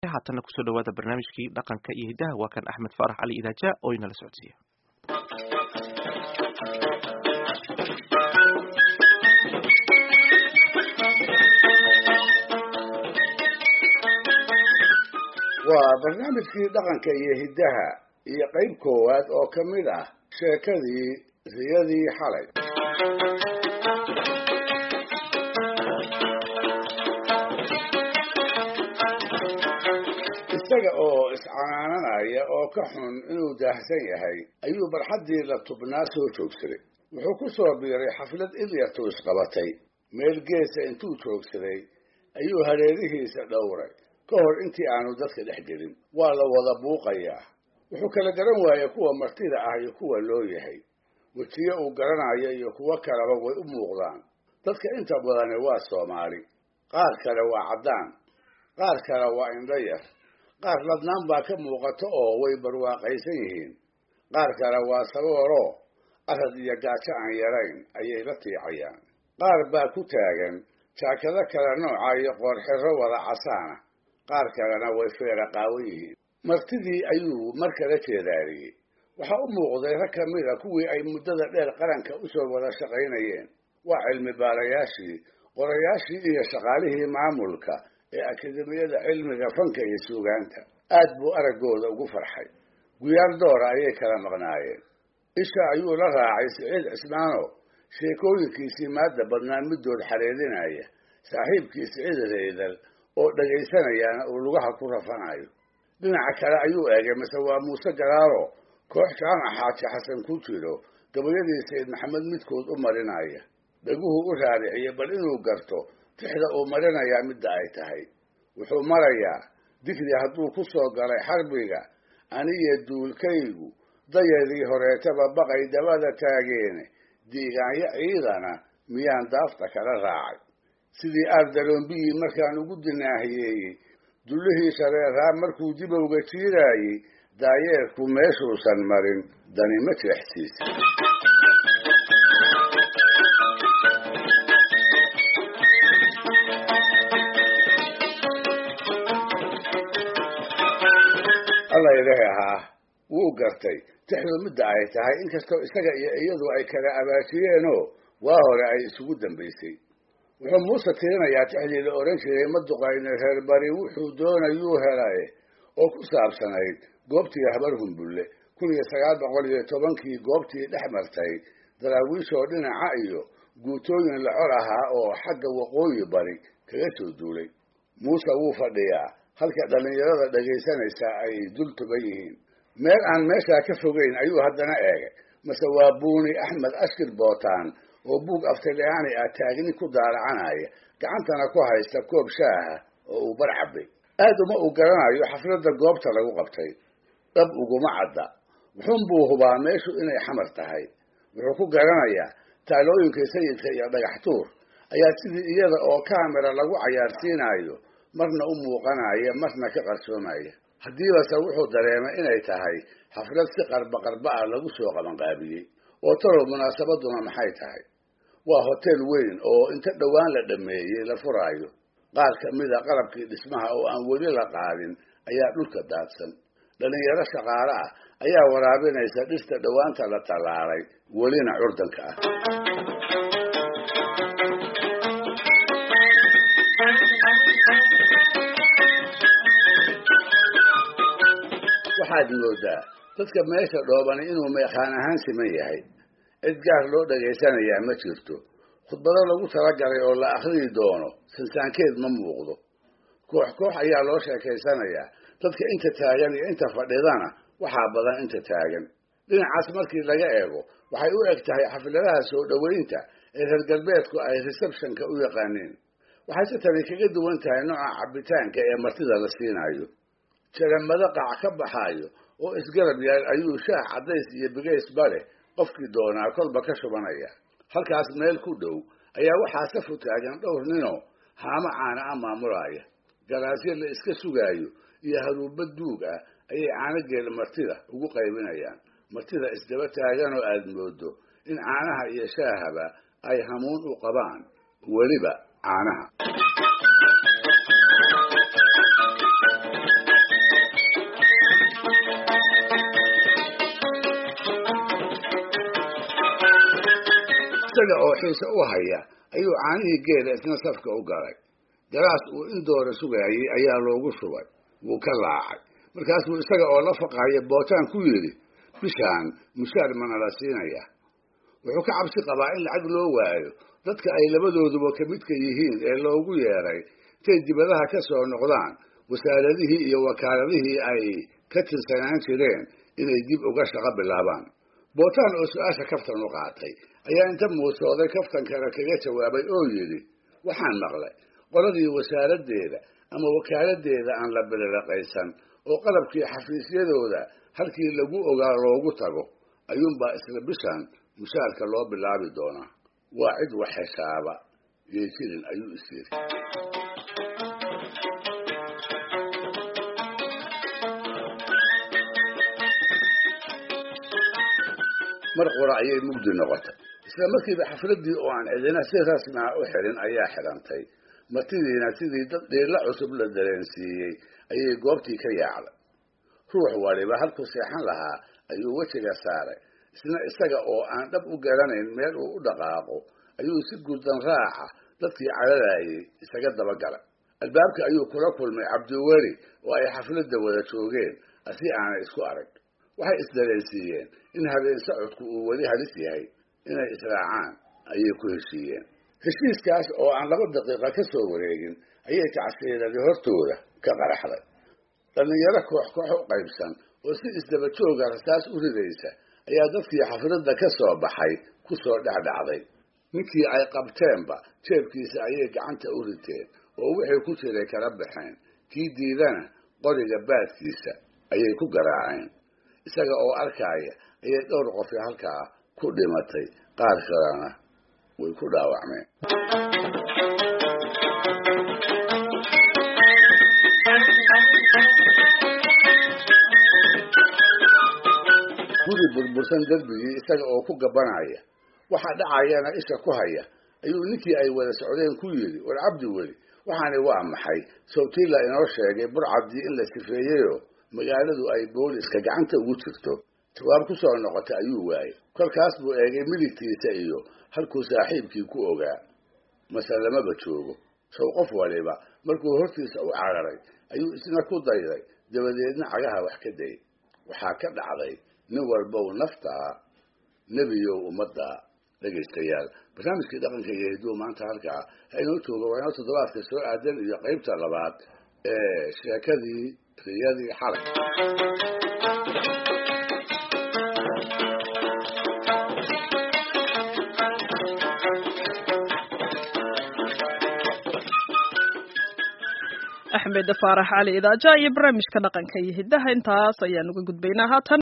haatanna kusoo dhawaada barnaamijkii dhaqanka iyo hiddaha waa kan axmed faarax cali idaaja oo inala socodsiiya waa barnaamijkii dhaqanka iyo hiddaha iyo qayb koowaad oo ka mid ah sheekadii riyadii xalay isaga oo iscanaananaya oo ka xun inuu daahsan yahay ayuu barxaddii la tubnaa soo joogsaday wuxuu ku soo biiray xaflad ilyartu isqabatay meel geesa intuu joogsaday ayuu hareerihiisa dhowray ka hor intii aanu dadka dhex gelin waa la wada buuqayaa wuxuu kala garan waayey kuwa martida ah iyo kuwa loo yahay wejiyo uu garanayo iyo kuwo kaleba way u muuqdaan dadka inta badani waa soomaali qaar kale waa caddaan qaar kale waa indhayar qaar ladnaan baa ka muuqato oo way barwaaqaysan yihiin qaar kale waa sabooroo arad iyo gaajo aan yarayn ayay la tiicayaan qaar baa ku taagan jaakado kale nooca iyo qoorxiro wada casaana qaar kalena way feera qaawan yihiin martidii ayuu mar kala jeedaariyey waxaa u muuqday rag ka mid a kuwii ay muddada dheer qaranka usoo wada shaqaynayeen waa cilmi baarayaashii qorayaashii iyo shaqaalihii maamulka ee akademiyada cilmiga fanka iyo suugaanta aad buu araggooda ugu farxay guyaar doora ayay kala maqnaayeen isha ayuu la raacay siciid cismaano sheekooyinkiisii maadda badnaan middood xareedinaya saaxiibkii siciid reydal oo dhagaysanayaana uu lugaha ku rafanayo dhinaca kale ayuu eegay mase waa muuse garaaro koox jaamac xaaji xasan ku jiro gabayadii sayid maxamed midkood u marinaya dhaguhu u raariciyey bal inuu garto tixda uu marinayaa midda ay tahay wuxuu marayaa digri hadduu ku soo galay xarbiga aniyo duulkaygu dayadii horeetaba baqay dabada taageene diigaanyo ciidana miyaan daafta kala raacay sidii aardaloombiyi markaan ugu dinaahiyeeyey dullihii shareeraa markuu dibowga jiiraayey daayeerku meeshuusan marin dani ma jeexsiisa alla ilahi ahaa wuu gartay tixdu midda ay tahay inkastoo isaga iyo iyadu ay kala abaajiyeenoo waa hore ay isugu dambaysay wuxuu muuse tirinayaa tixdii la odhan jiray maduqayne reer bari wuxuu doonayuu helay oo ku saabsanayd goobtii habar humbulle kun iyo sagaal boqol iyo tobankii goobtii dhex martay daraawiishoo dhinaca iyo guutooyin la cor ahaa oo xagga waqooyi bari kaga soo duulay muuse wuu fadhiyaa halka dhallinyarada dhegaysanaysa ay dul tuban yihiin meel aan meeshaa ka fogeyn ayuu haddana eegay mase waa buuni axmed ashkir bootaan oo buug aftalyaani ah taagni ku daalacanaya gacantana ku haysta koob shaaha oo uu bar cabay aad uma uu garanayo xafladda goobta lagu qabtay dhab uguma cadda wuxuunbuu hubaa meeshu inay xamar tahay wuxuu ku garanayaa taalooyinka sayidka iyo dhagax tuur ayaa sidii iyada oo kaamira lagu cayaarsiinayo marna u muuqanaya marna ka qarsoomaya haddiibase wuxuu dareemay inay tahay xaflad si qarba qarba ah lagu soo qabanqaabiyey oo talow munaasabaduna maxay tahay waa hotel weyn oo inta dhowaan la dhammeeyey la furaayo qaar ka mida qalabkii dhismaha oo aan weli la qaadin ayaa dhulka daadsan dhallinyaro shaqaale ah ayaa waraabinaysa dhirta dhowaanta la tallaalay welina curdanka ah waxaad moodaa dadka meesha dhoobani inuu meeqaan ahaan siman yahay cid gaar loo dhagaysanayaa ma jirto khudbado lagu talagalay oo la akhriyi doono sansaankeed ma muuqdo koox koox ayaa loo sheekaysanayaa dadka inta taagan iyo inta fadhidana waxaa badan inta taagan dhinacaas markii laga eego waxay u eg tahay xafladaha soo dhoweynta ee reer galbeedku ay receptionka u yaqaaniin waxayse tani kaga duwan tahay nooca cabitaanka ee martida la siinayo jaramado qac ka baxaayo oo isgarab yaal ayuu shaah caddays iyo bigaysba leh qofkii doonaa kolba ka shubanaya halkaas meel ku dhow ayaa waxaa safu taagan dhowr ninoo haamo caana a maamulaaya galaasyo la iska sugaayo iyo haruuba duug ah ayay caanageel martida ugu qaybinayaan martida isdaba taagan oo aad moodo in caanaha iyo shaahaba ay hamuun u qabaan weliba caanaha isaga oo xiise u haya ayuu caanihii geela isna safka u galay galaas uu in doora sugayay ayaa loogu shubay wuu ka laacay markaasuu isaga oo la faqaya bootaan ku yidhi bishaan mushaar mana la siinaya wuxuu ka cabsi qabaa in lacag loo waayo dadka ay labadooduba ka midka yihiin ee loogu yeedhay intay dibadaha ka soo noqdaan wasaaradihii iyo wakaaladihii ay ka tirsanaan jireen inay dib uga shaqo bilaabaan bootaan oo su-aasha kaftan u qaatay ayaa inta muusooday kaftankana kaga jawaabay oo yidhi waxaan maqlay qoladii wasaaraddeeda ama wakaaladeeda aan la biliraqaysan oo qalabkii xafiisyadooda halkii lagu ogaa loogu tago ayuunbaa isla bishan mushaarka loo bilaabi doonaa waa cid wax heshaaba yay jirin ayuu is yidhi mar qura ayay mugdi noqotay isla markiiba xafladdii oo aan cidina si rasmi ah u xirin ayaa xidhantay martidiina sidii dad dhiilla cusub la dareensiiyey ayay goobtii ka yaacday ruux waliba halkuu seexan lahaa ayuu wejiga saaray isna isaga oo aan dhab u garanayn meel uu u dhaqaaqo ayuu si gurdan raaca dadkii cadadayay isaga dabagalay albaabka ayuu kula kulmay cabdiweli oo ay xafladda wada joogeen asi aanay isku arag waxay isdareensiiyeen in habeen socodku uu weli halis yahay inay israacaan ayay ku heshiiyeen heshiiskaas oo aan laba daqiiqa ka soo wareegin ayay tacsiiladii hortooda ka qaraxday dhallinyaro koox koox u qaybsan oo si isdaba jooga rasaas u ridaysa ayaa dadkii xafladda ka soo baxay ku soo dhexdhacday ninkii ay qabteenba jeebkiisa ayay gacanta u riteen oo wixii ku jiray kala baxeen kii diidana qoriga baadkiisa ayay ku garaaceen isaga oo arkaaya ayay dhowr qofi halkaa ku dhimatay qaar kalena way ku dhaawacmeen guri burbursan derbigii isaga oo ku gabanaya waxa dhacayana isha ku haya ayuu ninkii ay wada socdeen ku yidhi war cabdi weli waxaani waa maxay sawtiila inoo sheegay burcaddii in la sifeeyeyoo magaaladu ay booliska gacanta ugu jirto jawaab ku soo noqotay ayuu waayey kolkaas buu eegay midigtiisa iyo halkuu saaxiibkii ku ogaa mase lamaba joogo sow qof waliba markuu hortiisa u cararay ayuu isna ku dayday dabadeedna cagaha wax ka dayay waxaa ka dhacday nin walbow naftaa nebiyow ummadda dhegaystayaal barnaamijkii dhaqanka iyo hidduu maanta halkaa ha inoo jooga waa inoo toddobaadka soo aadan iyo qaybta labaad ee sheekadii riyadii xalay axmed faarax cali idaaja iyo barnaamijka dhaqanka iyo hiddaha intaas ayaan uga gudbaynaa haatan